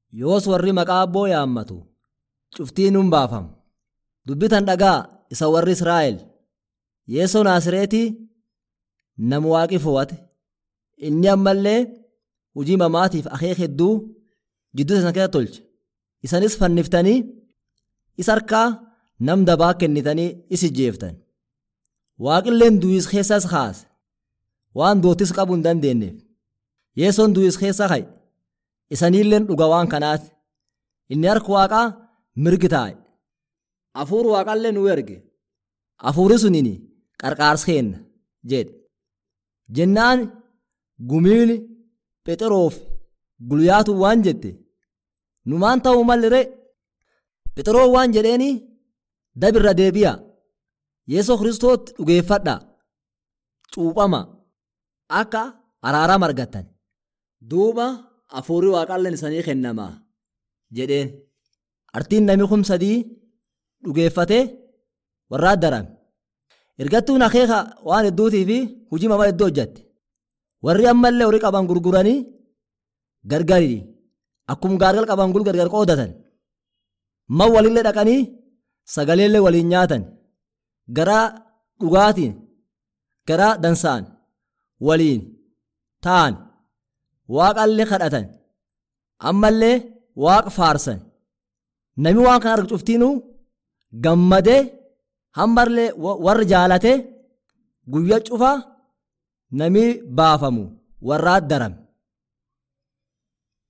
yoos warri maqaa abboo yaammatu cuftiin nun baafamu dubbitan dhagaa isa warri israa'el yeesoo naasireetii nama waaqi fo'ate inni ammallee hujii mamaatiif akeek hedduu jidduu isa keessa tolche isanis fanniftanii isa harkaa nam dabaa kennitanii is ijjeeftan waaqilleen du'is keessas kaase waan doottis qabuu hin dandeenyeef yeesoon du'is keessa ka'e isaniilleen dhuga waan kanaati inni harka waaqaa mirgi taa'e hafuur waaqallee nu erge hafuuri suniin qarqaarsa kenna jedhe jennaan gumiin phexroof gulyaatu waan jette numaan ta'uu mallire phexroo waan jedheeni dabirra deebi'a yeesoo kiristootti dhugeeffadha cuuphama akka araarama argattan duuba hafuurri waaqalleen isanii kennama jedheen artiin nami kum sadii dhugeeffatee warraa darame ergattuun akeeka waan hedduutii fi hujii mama hedduu hojjatte warri ammallee horii qaban gurguranii gargari akkuma gaargal qaban gul gargar qoodatan man walillee dhaqanii sagaleellee waliin nyaatan garaa dhugaatiin garaa dansaan waliin ta'an waaqallee kadhatan ammallee waaqa faarsan nami waan kana argu cuftiinuu gammadee hammarlee warri jaalate guyyaa cufaa nami baafamu warraa darame